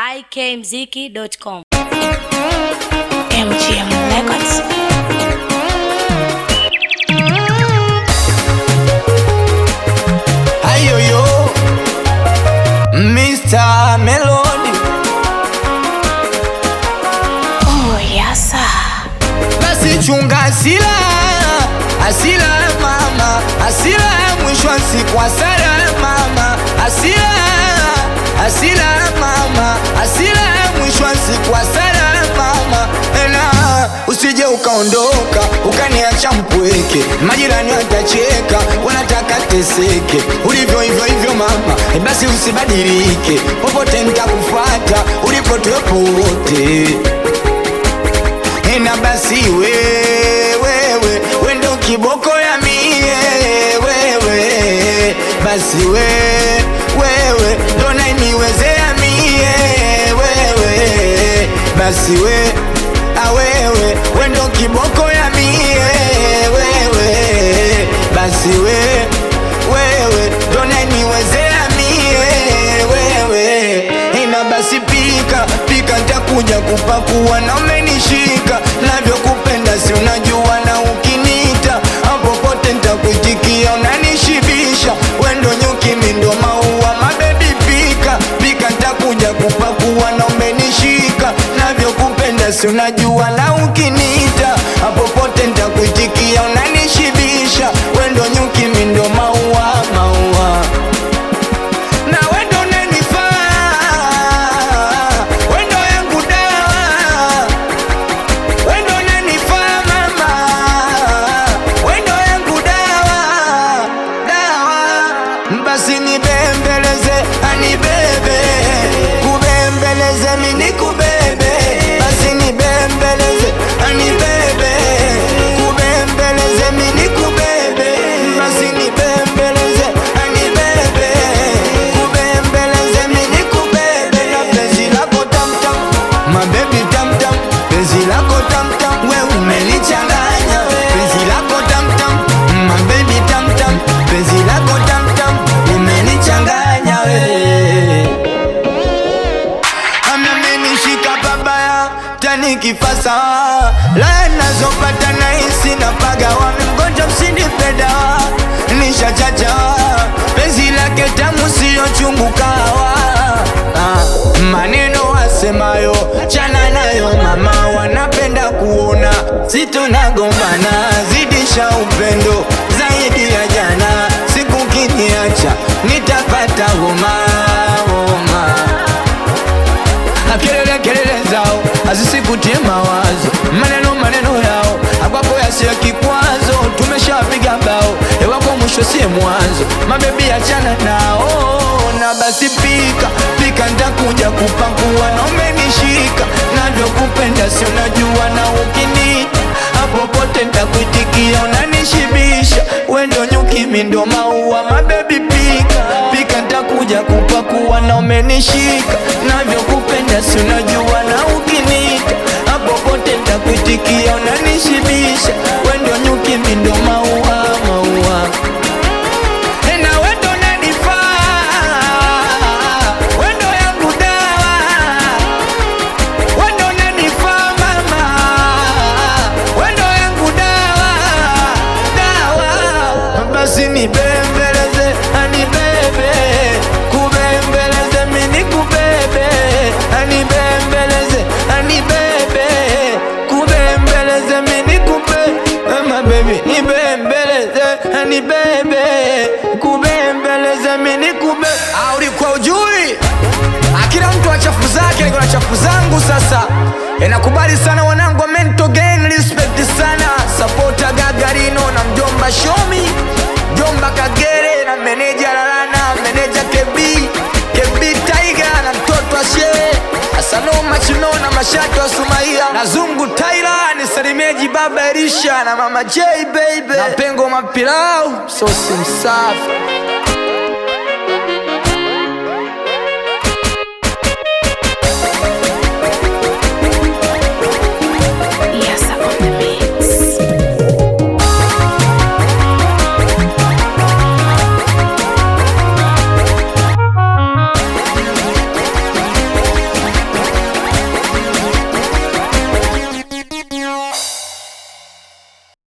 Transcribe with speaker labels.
Speaker 1: ikmziki.com.
Speaker 2: MGM Records.
Speaker 3: Ayoyo Mr. Melody
Speaker 2: Oh, yes, sir.
Speaker 3: basi chunga asila asila mama asila mwisho wa siku asala mama asila asila mama asila mwisho wa siku asala mama ena usije ukaondoka ukaniacha mpweke majirani watacheka wanataka teseke ulivyo hivyo hivyo mama e basi usibadilike popote nitakufuata ulipotepo wote ena basi wewewe wendo kiboko ya mie wewe basi we wewe ndona niwezea mie wewe basi we awewe wendo kiboko ya mie wewe basi we wewe ndona niwezea mie wewe ina basi pika pika ntakuja kupakua na umenishika navyokupenda si unajua na ukinita popote ntakuitikia unanishibisha wendo nyuki mindo maua mabebi pika pika ntakuja kupakua na umenishika navyokupenda si unajua na ukinita popote ntakuitikia unanishibisha wendo nyuki mindo maua maua na wendo unanifaa wendo yangu dawa wendo unanifaa mama wendo yangu dawa dawa basi nibembeleze anibebe kubembeleze mini kubebe basi nibembeleze anibebe kubembeleze mini kubebe basi nibembeleze anibebe kubembeleze mini kubebe na penzi lako tamtam mabebi tamtam penzi lako tamtam we umenichanganya penzi lako tamtam mabebi tamtam penzi lako tamtam umenichanganya we amenishika babaya tani kifasa la nazopata nahisi na pagawa mgonjwa msinipeda nishachacha penzi lake tamu siyo chungu kawa ah, maneno wasemayo chana nayo mama wanapenda kuona situnagombana zidisha upendo zaidi ya jana siku kiniacha nitapata homa homa kelele kelele zao hazisikutie mawazo maneno maneno yao akwako yasiyo kikwazo tumeshapiga bao ewako mwisho siye mwanzo mabebi achana nao na basi pika pika ntakuja kupakua na umenishika navyokupenda si unajua na ukini popote ntakuitikia unanishibisha wendo nyuki mindo maua mabebi pika pika ntakuja kupakua na umenishika navyokupenda si unajua na ukinita popote ntakuitikia unanishibisha wendo nyuki mindo maua maua na wendo unanifaa wendo yangu dawa wendo unanifaa mama wendo yangu dawa dawa basi nibembeleze anibebe kubembeleze mini kubebe anibembeleze anibebe kubembeleze mini kube mama baby nibembeleze anibebe kubembeleze mini kube Ah, ulikuwa ujui Ah, kila mtu wa chafu zake niko na chafu zangu sasa inakubali sana wanangu wa mental gain respect sana sapota gagarino na mjomba shomi mjomba kagere na meneja lalana meneja kebi kebi taiga na mtoto ashe asano machino na mashati wa sumaia na zungu taira ni salimeji baba erisha na mama j baby na pengo mapilau sosi msafi